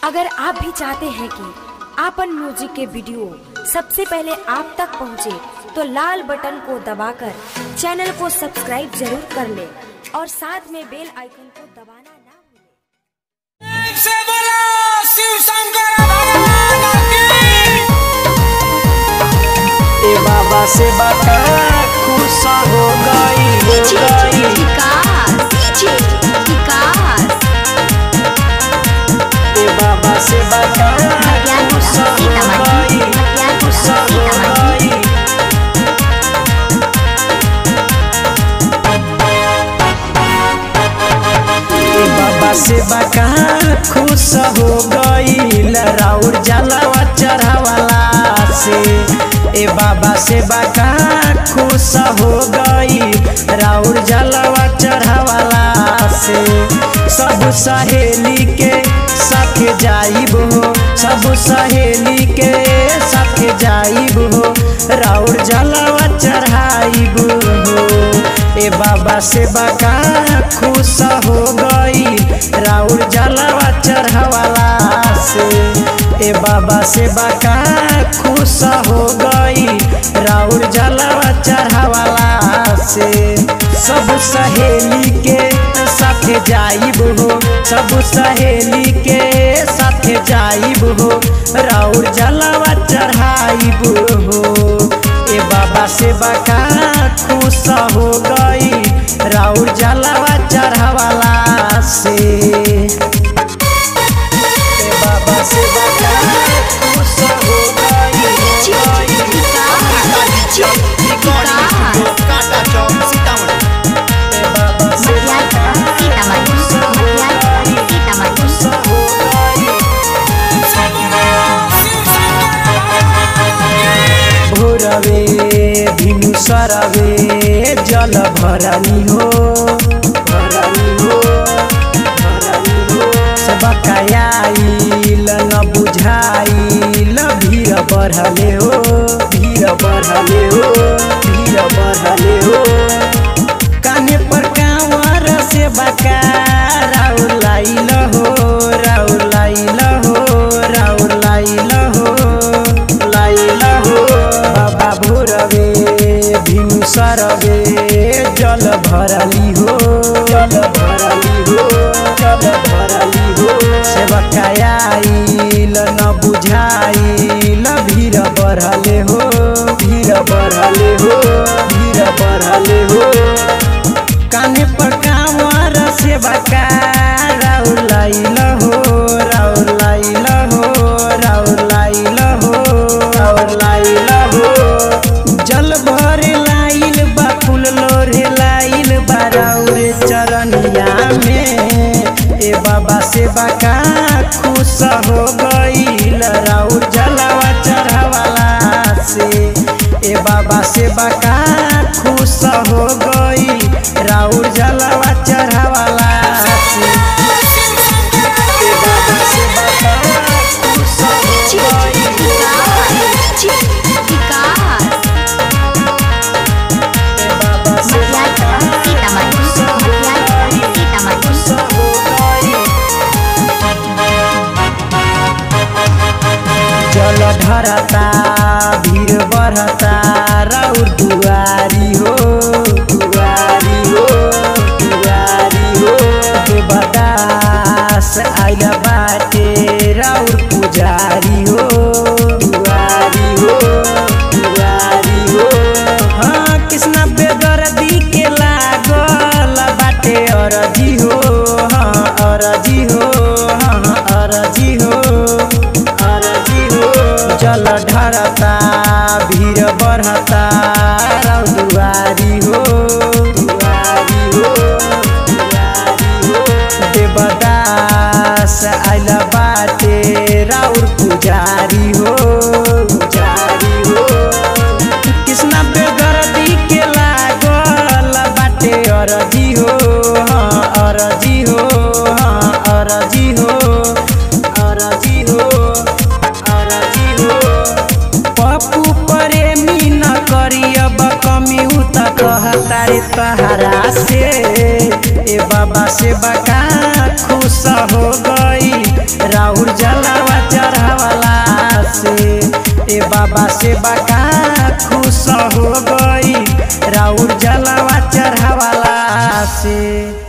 अगर आप भी चाहते हैं कि आपन म्यूजिक के वीडियो सबसे पहले आप तक पहुंचे, तो लाल बटन को दबाकर चैनल को सब्सक्राइब जरूर कर ले और साथ में बेल आइकन को दबाना ना भूलें। से बोलो शिव शंकर भगवान की ए बाबा से बता खुश हो गई हो गई ए बाबा से बता खुश हो गई खुश हो गई ए बाबा से बका खुश हो गई राउर जलावा चढ़ावाला से ए बाबा से बका खुश हो गई राउर जलावा चढ़ावाला से सब सहेली के साथ जाइब हो सब सहेली के साथ जाइब हो राउर जलावा चढ़ाइब हो ए बाबा से बका खुश हो गई राउर जलावा चढ़ावाला से ए बाबा से बका खुश हो गई राउर जलावा चढ़ावाला से सब सहेली के साथ जाइब हो सब सहेली के साथ जाइब हो राउर जलावा चढ़ाइब हो ए बाबा से बका खुश हो गई राउर जलावा चढ़ावाला से ए बाबा से बका खुश हो गई हो गई ए बाबा से बका खुश हो गई खुश हो गई शिव शंकर भगवान भोरवे भिनु सरवे जल भरानी हो भरानी हो भरानी हो सबकायाइल न बुझाइल भीड़ बढ़ले हो भीड़ बढ़ले हो भीड़ बढ़ले हो काने पर कांवर से बका राउर लाइल हो राउर लाइल हो राउर लाइल हो लाइल हो बाबा भोरवे भिनु सरवे जल भरली हो जल भरली हो जल भरली हो सेवकायाइल न बुझाइल भीड़ बढ़ले हो भीड़ बढ़ले हो भीड़ बढ़ले हो काने पर कांवर से बका राउर लाइल हो राउर लाइल हो राउर लाइल हो राउर लाइल हो जल भर लाइल बा फूल लोरे लाइल बा राउर चरनिया में ए बाबा से बका खुश हो गईल राउर जलावा चढ़ावाला से ए बाबा से बका खुश हो गई राउर जलावा चढ़ावाला से ए बाबा से बका खुश हो गई ए बाबा से बका खुश हो गई खुश हो गई जल ढरता भीड़ बढ़ता राउर दुआरी हो दुआरी हो दुआरी हो देवदास आइल बाटे राउर पुजारी हो दुआरी हो दुआरी हो हाँ कृष्णा बेदर्दी के लागल बाटे अरजी हो हाँ अरजी हो हाँ अरजी हो अरजी हो जल ढरता भीड़ बढ़ता राउ दुआरी हो दुआरी हो दुआरी हो देवदास आइल बाटे राउर पुजारी हो पुजारी हो कृष्णा बेगरदी के लागल बाटे अरजी हो हाँ अरजी हो हाँ अरजी हो अरजी हो अरजी हो पप्पू प्रेमी न करियब कमी उत कहता रे तहरा से ए बाबा से बका खुश हो गई राहुल जल सबका खुश हो गई राउर जलवा चढ़ावाला से